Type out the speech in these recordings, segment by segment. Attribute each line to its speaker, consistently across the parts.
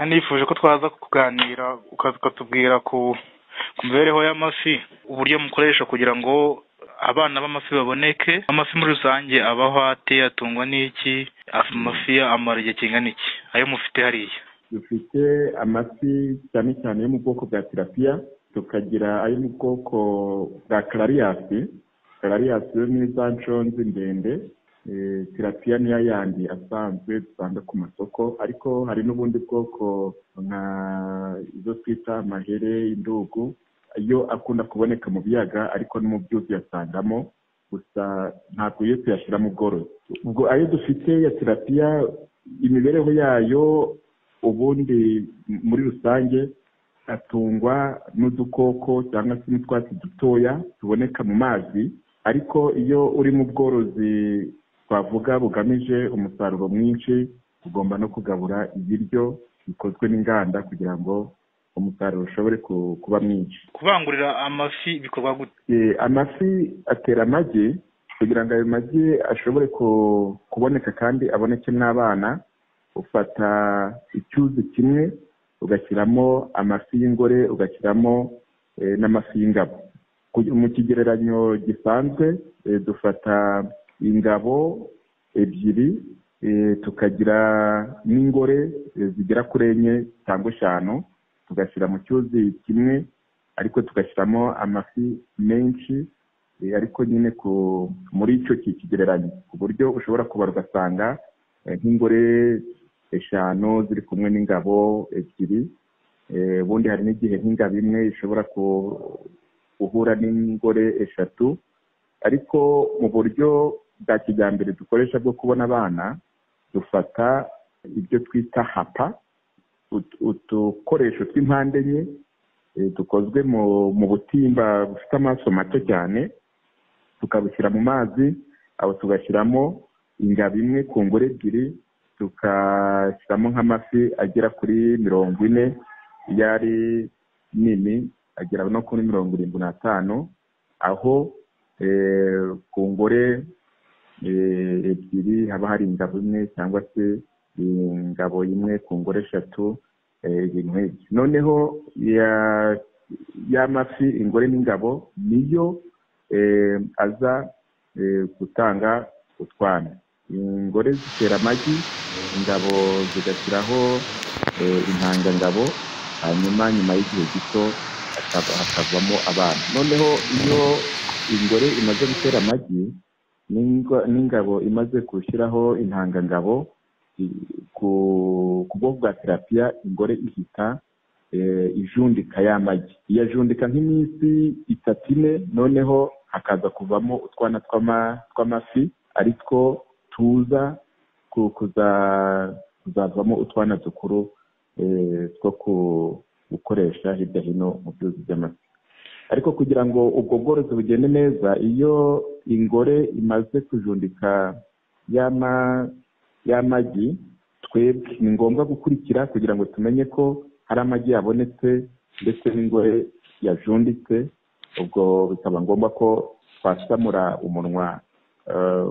Speaker 1: nifuje ko twaza kuganira ukatubwira ku ku mibereho y'amafi uburyo mukoresha kugira ngo abana b'amafi baboneke amafi muri rusange abaho ate atungwa n'iki amafi amara igihe kingana iki ayo mufite hariya
Speaker 2: dufite amafi cyane cyane yo mu bwoko bwa tirapiya tukagira ayo mu bwoko bwa karariyasi karariyasi yo ni za nshonzi ndende Eh, tirapiya niyo yandi asanzwe dusanga ku masoko ariko hari n'ubundi bwoko nka izo twita mahere indugu yo akunda kuboneka mu biyaga ariko no mu byuzi yasangamo gusa ntabwo iyo tuyashyira mu bworozi ubwo ayo dufite ya tirapiya imibereho yayo ubundi m- muri rusange atungwa n'udukoko cyangwa se n'utwatsi dutoya tuboneka mu mazi ariko iyo uri mu bworozi twavuga bugamije umusaruro mwinshi ugomba no kugabura ibiryo bikozwe n'inganda kugira ngo umusaruro ushobore ku- kuba mwinshi
Speaker 1: kubangurira amafi bikorwa gute
Speaker 2: Eh, amafi atera amagi kugira ngo ayo magi ashobore ku- kuboneka kandi aboneke n'abana ufata icyuzi kimwe ugashyiramo amafi y'ingore ugashyiramo eh, n'amafi y'ingabo Ku- mu kigereranyo gisanzwe eh, dufata ingabo ebyiri eh, tukagira n'ingore eh, zigera kuri enye cyangwa eshanu tugashyira mu cyuzi kimwe ariko tugashyiramo amafi menshi eh, ariko nyine ku muri icyo ki- kigereranyo ku buryo ushobora kubara ugasanga eh, nk'ingore eshanu ziri kumwe n'ingabo ebyiri Eh, ubundi hari n'igihe nk'ingabo imwe ishobora ku- guhura n'ingore eshatu ariko mu buryo bwa kijyambere dukoresha bwo kubona abana dufata ibyo twita hapa ut- udukoresho tw'impande enye eh, dukozwe mu mu butimba bufite amaso mato cyane tukabushyira mu mazi aho tugashyiramo ingabo imwe ku ngore ebyiri tugashyiramo nk'amafi agera kuri mirongo ine iyo ari nini agera no kuri mirongo irindwi n'atanu aho eh, ku ngore eh, ebyiri haba hari ingabo imwe cyangwa se ingabo imwe ku ngore eshatu eh, ibintu nk'ibyo noneho ya- y'amafi ingore n'ingabo niyo eh, aza eh, gutanga utwana ingore zitera amagi ingabo zigashyiraho eh, intangangabo hanyuma nyuma y'igihe gito hakava- hakavamo abana noneho iyo ingore imaze gutera amagi n'ingo- n'ingabo imaze gushyiraho intangangabo i- ku ku bwoko bwa terapiya ingore ihita eh, ijundika ya magi iyajundika nk'iminsi itatu ine noneho hakaza kuvamo utwana tw'ama- tw'amafi ari two tuza ku- kuza- kuzavamo utwana dukuru eh, two ku- gukoresha hirya hino mu byuzi by'amafi ariko kugira ngo ubwo bworozi bugende neza iyo ingore imaze kujundika y'ama- y'amagi twebwe ni ngombwa gukurikira kugira ngo tumenye ko hari amagi yabonetse ndetse n'ingore yajunditse ubwo bikaba ngombwa ko twasamura umunwa eh,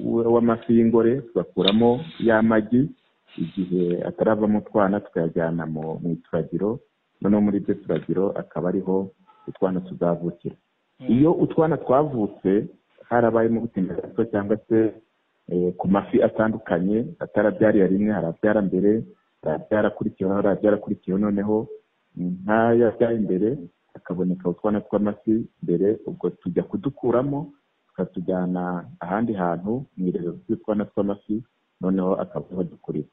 Speaker 2: w- w'amafi y'ingore tugakuramo y'amagi igihe ataravamo utwana tukayajyana mu mu ituragiro noneho muri iryo turagiro akaba ariho utwana tuzavukira iyo utwana twavutse harabayemo gutinda gato cyangwa se eh, ku mafi atandukanye atarabyariye rimwe harabyara mbere harabyara akurikiyeho harabyara akurikiyeho noneho ntayabyaye mbere hakaboneka utwana tw'amafi mbere ubwo tujya kudukuramo tukatujyana ahandi hantu mu irerero ry'utwana tw'amafi noneho akaba ariho dukurira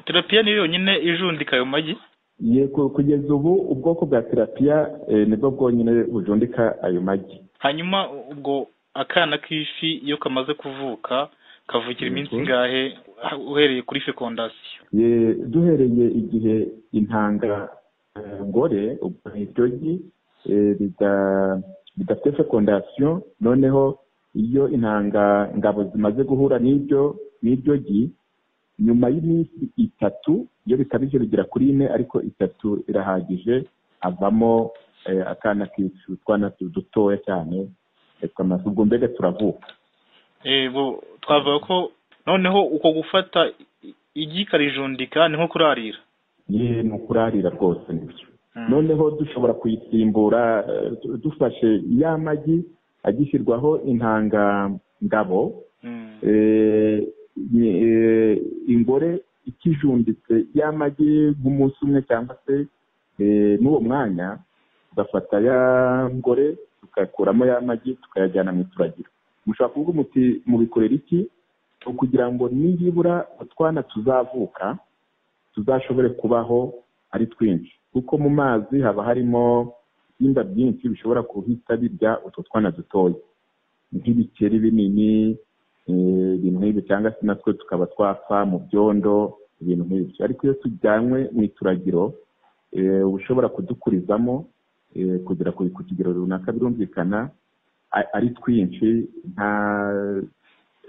Speaker 1: terapiya niyo yonyine ijundika ayo magi
Speaker 2: yego kugeza ubu ubwoko bwa terapiya eh, nibwo bwonyine bujundika ayo magi
Speaker 1: hanyuma ubwo akana k'ifi iyo kamaze kuvuka kavukira iminsi
Speaker 2: Yego.
Speaker 1: ingahe ah, uhereye kuri fekondasiyo
Speaker 2: Ye- duhereye igihe intanga eh, ngore ubwo ni iryo gi eh, rida- ridafite fekondasiyo noneho iyo intanga ngabo zimaze guhura n'iryo n'iryo gi nyuma y'iminsi itatu iyo bikabije bigera kuri ine ariko itatu irahagije avamo eh, akana kicu utwana tu- dutoya cyane eh, tw'amafi. ubwo mbega turavuka
Speaker 1: twavuga ko noneho uko gufata i- igi ikarijundika ni nko kurarira
Speaker 2: ye ni ukurarira rwose nibyo noneho dushobora kuyisimbura eh, du- dufashe ya magi agishyirwaho intangangabo
Speaker 1: Mm.
Speaker 2: eh, ni- eh, ingore ikijunditse ya magi nk'umunsi umwe cyangwa se eh, n'uwo mwanya tugafata ya ngore tugakuramo ya magi tukayajyana mu ituragiro mushobora kuvuga muti mubikorera iki ni ukugira ngo nibura utwana tuzavuka tuzashobore kubaho ari twinshi kuko mu mazi haba harimo ibisimba byinshi bishobora guhita birya utwo twana dutoya nk'ibikeri binini eh, ibintu nk'ibyo cyangwa se natwe tukaba twapfa mu byondo ibintu nk'ibyo ariko iyo tujyanywe mu ituragiro eh, uba ushobora kudukurizamo eh, kugera ku ku kigero runaka birumvikana a- ari twinshi nta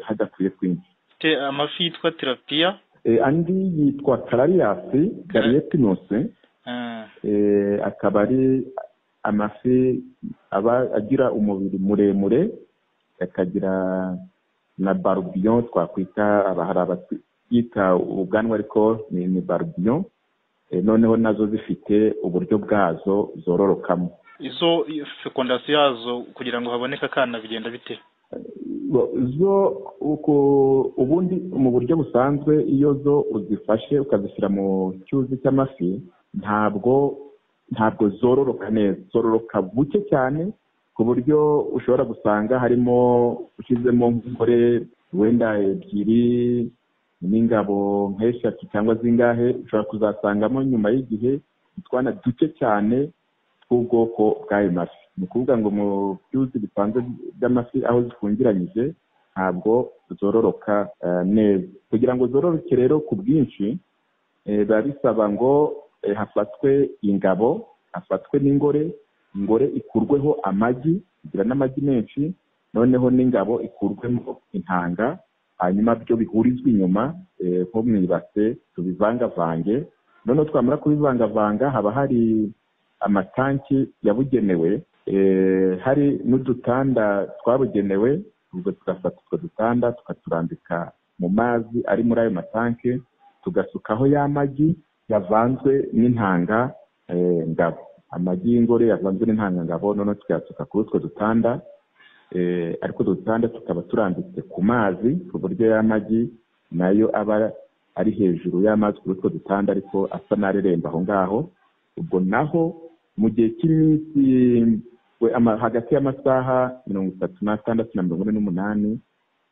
Speaker 2: hadakwiye twinshi
Speaker 1: Te amafi yitwa tirapiya
Speaker 2: Eh, andi yitwa karariyasi kariyetinusi Eh, akaba ari amafi aba agira umubiri muremure akagira na barubiyo twakwita aba hari abatwita ubwanwa ariko ni ni barubiyo Eh, noneho nazo zifite uburyo bwazo zororokamo
Speaker 1: izo fekondasiyo yazo kugira ngo haboneke akana bigenda bite
Speaker 2: Bo- zo uko- ubundi mu buryo busanzwe iyo zo uzifashe ukazishyira mu cyuzi cy'amafi ntabwo ntabwo zororoka neza zororoka buke cyane ku buryo ushobora gusanga harimo ushyizemo nk'umugore wenda ebyiri n'ingabo nk'eshatu cyangwa zingahe ushobora kuzasangamo nyuma y'igihe utwana duke cyane tw'ubwoko bw'ayo mafi ni ukuvuga ngo mu byuzi bisanzwe by'amafi aho zifungiranyije ntabwo zororoka eh, neza kugira ngo zororoke rero ku bwinshi eh, biba bisaba ngo eh, hafatwe ingabo hafatwe n'ingore ingore ikurweho amagi igira n'amagi menshi noneho n'ingabo ikurwemo intanga hanyuma byo bihurizwa inyuma eh, nko mu ibase tubivangavange noneho twamara kubivangavanga haba hari amatanki yabugenewe eh, hari n'udutanda twabugenewe ubwo tugafata utwo dutanda tukaturambika mu mazi ari muri ayo matanki tugasukaho ya magi yavanzwe n'intanga eh, ngabo amagi y'ingore yavanzwe n'intanga ngabo noneho tukayasuka kuri utwo dutanda eh, ariko utwo dutanda tukaba turambitse ku mazi ku buryo ya magi nayo aba ari hejuru y'amazi kuri utwo dutanda ariko asa n'areremba aho ngaho ubwo naho mu gihe cy'iminsi we- ama- hagati y'amasaha mirongo itatu n'atandatu na mirongo ine n'umunani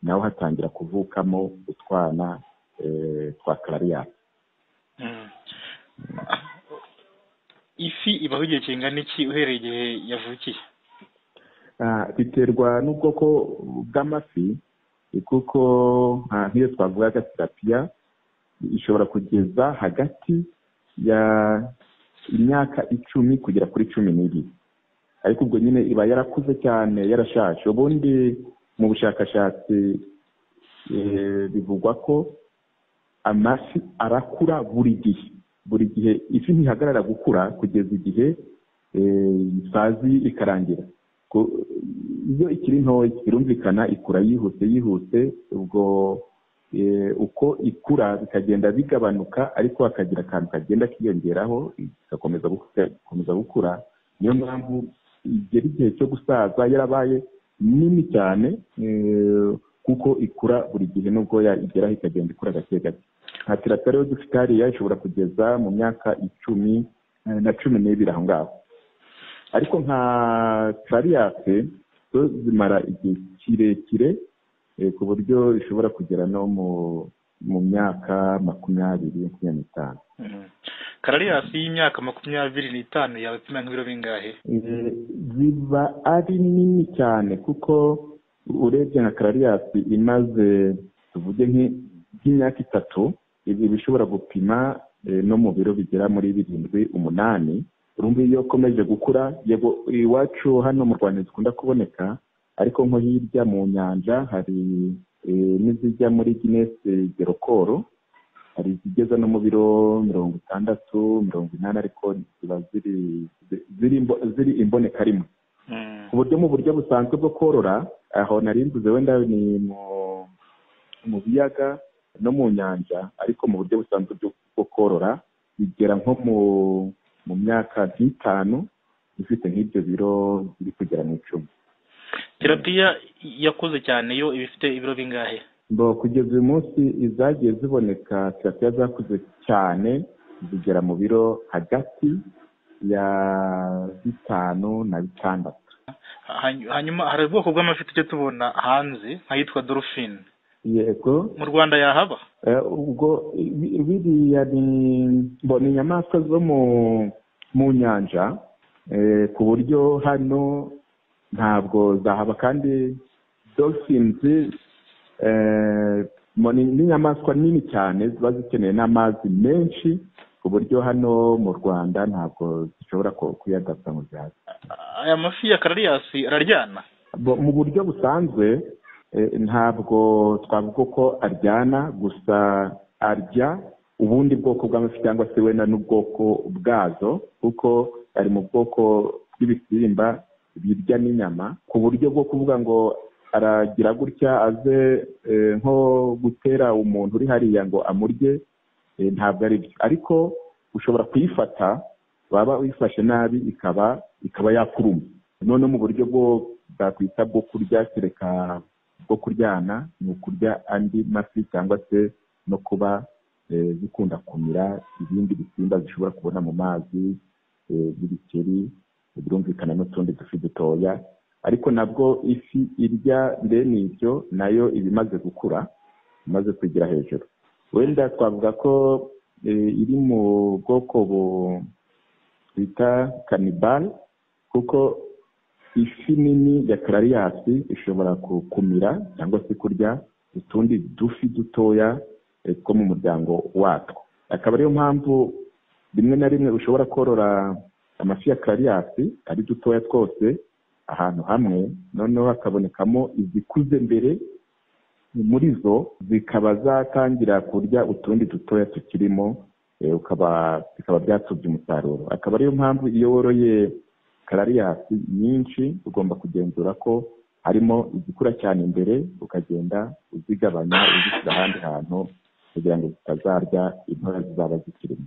Speaker 2: naho hatangira kuvukamo utwana eh, twa karariyasi
Speaker 1: Mm. ifi ibaho igihe kingana iki uhereye igihe yavukiye
Speaker 2: Ah, biterwa n'ubwoko bw'amafi eh, kuko ah, nk'iyo twavugaga tirapiya ishobora kugeza hagati ya imyaka icumi kugera kuri cumi n'ibiri ariko ubwo nyine iba yarakuze cyane yarashaje ubundi mu bushakashatsi eh, bivugwa ko amafi arakura buri gihe buri gihe ifi ntihagarara gukura kugeza igihe eh, isazi ikarangira Ku- iyo ikiri ntoya birumvikana ikura yihuse yihuse ubwo eh, uko ikura bikagenda bigabanuka ariko hakagira akantu kagenda kiyongeraho igakomeza gu- igakomeza gukura niyo mpamvu igera igihe cyo gusaza yarabaye nini cyane eh, kuko ikura buri gihe n'ubwoya igeraho ikagenda ikura gake gake nka tirapiya rero dufite hariya ishobora kugeza mu myaka icumi eh, na cumi n'ibiri aho ngaho ariko nka kariyate zo zimara igihe kirekire eh, ku buryo ishobora kugera no mu mu myaka makumyabiri makumyabiri n'itanu
Speaker 1: Mm. karariyasi y'imyaka makumyabiri n'itanu yaba apima nk'ibiro bingahe
Speaker 2: Eh, ziba ari nini cyane kuko urebye nka karariyasi imaze tuvuge nk'i- nk'imyaka itatu ibi bishobora gupima eh, no mu biro bigera muri birindwi umunani urumva iyo ukomeje gukura yego iwacu hano mu rwanda zikunda kuboneka ariko nko hirya mu nyanja hari eh, n'izijya muri ginesi gerokoro hari izigeza no mu biro mirongo itandatu mirongo inani ariko ziba ziri ziri imbo- ziri imboneka rimwe
Speaker 1: Mm.
Speaker 2: ku buryo mu buryo busanzwe bwo korora aho nari mvuze wenda ni mu mu biyaga no mu nyanja ariko mu buryo busanzwe bwo korora bigera nko mu mu myaka nk'itanu ifite nk'ibyo biro biri kugera mu icumi
Speaker 1: terapiya yakuze cyane yo iba ifite ibiro bingahe
Speaker 2: ngo kugeza uyu munsi izagiye ziboneka terapiya zakuze cyane zigera mu biro hagati ya bitanu na bitandatu
Speaker 1: hanyuma hari ubwoko bw'amafi tujya tubona hanze nk'ayitwa dorofine
Speaker 2: yego
Speaker 1: mu rwanda yahaba
Speaker 2: Eh, ubwo bi- biriya ni bo ni inyamaswa zo mu mu nyanja eh, ku buryo hano ntabwo zahaba kandi dolphins eh, mo ni ni inyamaswa nini cyane ziba zikeneye n'amazi menshi ku buryo hano mu rwanda ntabwo zishobora ku- kuyadapta ngo zihaze
Speaker 1: aya mafi ya karariyasi araryana
Speaker 2: Bo- mu buryo busanzwe eh, ntabwo twavuga ko aryana gusa arya ubundi bwoko bw'amafi cyangwa se wenda n'ubwoko bwazo kuko ari mu bwoko bw'ibisimba birya n'inyama ku buryo bwo kuvuga ngo aragira gutya aze eh, nko gutera umuntu uri hariya ngo amurye eh, ntabwo ari byo ariko ushobora kuyifata waba uyifashe nabi ikaba ikaba yakuruma noneho mu buryo bwo bwakwita bwo kurya kereka bwo kuryana ni ukurya andi mafi cyangwa se no kuba eh, zikunda kumira ibindi bisimba zishobora kubona mu mazi eh, nk'ibikeri birumvikana n'utundi dufi dutoya ariko nabwo ifi irya bene ibyo nayo iba imaze gukura imaze kwigira hejuru wenda twavuga ko eh, iri mu bwoko bu- bita kanibale kuko ifi nini ya karariyasi ishobora gukumira cyangwa se kurya utundi dufi dutoya eh, two mu muryango watwo akaba ariyo mpamvu rimwe na rimwe ushobora korora amafi ya karariyasi ari dutoya twose ahantu hamwe noneho hakabonekamo izikuze mbere muri zo zikaba zatangira kurya utundi dutoya tukirimo eh, ukaba bikaba byatubye umusaruro akaba ariyo mpamvu iyo woroye karariyasi nyinshi ugomba kugenzura ko harimo izikura cyane imbere ukagenda uzigabanya uzishyira ahandi hantu kugira ngo zitazarya intora zizaba zikirimo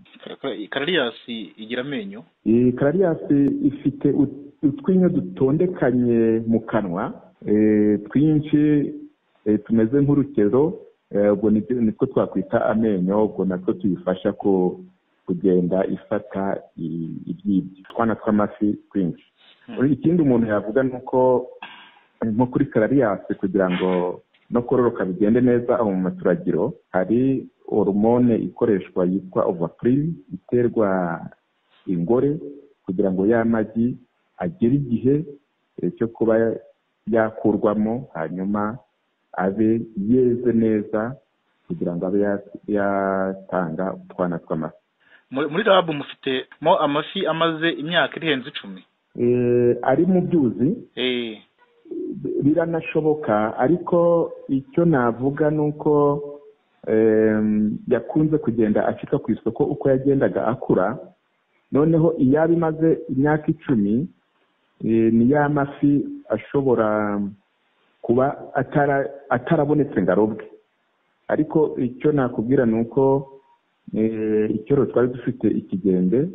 Speaker 1: karariyasi igira amenyo
Speaker 2: iyi karariyasi ifite ut- utwinyo dutondekanye mu kanwa eh, twinshi eh, tumeze nk'urukero eh, ubwo nibyo- nitwo twakwita amenyo ubwo natwo tuyifasha ku- kugenda ifata i- ibyibyo utwana tw'amafi twinshi Uri- ikindi umuntu yavuga ni uko eh, nko kuri karariyasi kugira ngo no kororoka bigende neza aho mu maturagiro hari horomone ikoreshwa yitwa ovaprime iterwa ingore kugira ngo ya magi agere igihe eh, cyo kuba yakurwamo hanyuma abe yeze neza kugira ngo abe ya- yatanga utwana tw'amafi
Speaker 1: Muri- muri rabu mufitemo amafi amaze imyaka irenze icumi
Speaker 2: Eh, ari mu byuzi
Speaker 1: Eh,
Speaker 2: biranashoboka ariko icyo navuga ni uko em, yakunze kugenda acika ku isoko uko yagendaga akura noneho iyaba imaze imyaka icumi eh, ni ya mafi ashobora kuba atara- atarabonetse ngo arobwe ariko icyo nakubwira ni uko eh, icyoro twari dufite ikigembe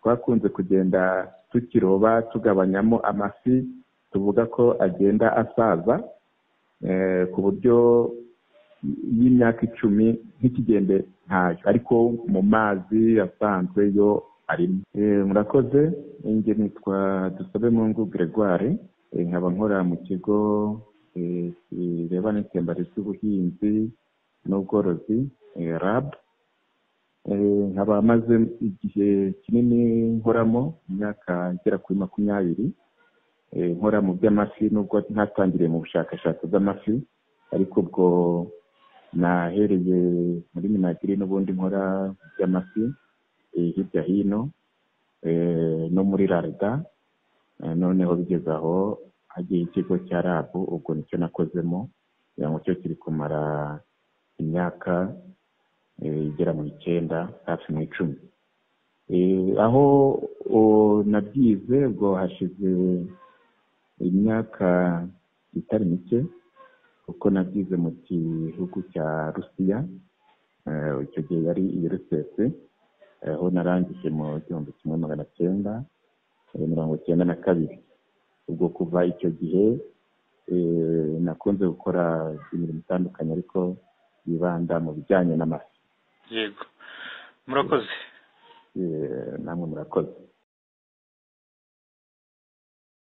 Speaker 2: twakunze kugenda tukiroba tugabanyamo amafi tuvuga ko agenda asaza eh, ku buryo y'imyaka icumi nk'ikigembe ntayo ariko mu mazi asanzwe yo arimo Eh, murakoze njye nitwa dusabe mungu gregoire eh, nkaba nkora mu kigo eh, kireba n'itembare ry'ubuhinzi n'ubworozi eh, rab Eh, nkaba maze igihe kinini nkoramo imyaka igera kuri makumyabiri eh, nkora mu by'amafi nubwo ntatangiriye mu bushakashatsi bw'amafi ariko ubwo nahereye muri minagiri n'ubundi nkora mu by'amafi eh, hirya hino eh, no muri rarda Eh, noneho bigeze aho hagiye ikigo cya rabu ubwo nicyo nakozemo kugira ngo cyo kiri kumara imyaka eh, igera mu icyenda hafi mu icumi Eh, aho o, nabyize ubwo hashize imyaka itari mike kuko nabyize mu gihugu cya rusiya icyo gihe yari i rusese aho narangije mu gihumbi kimwe magana cyenda mirongo cyenda na kabiri ubwo kuva icyo gihe nakunze gukora imirimo itandukanye ariko yibanda mu bijyanye n'amafi
Speaker 1: yego murakoze
Speaker 2: namwe murakoze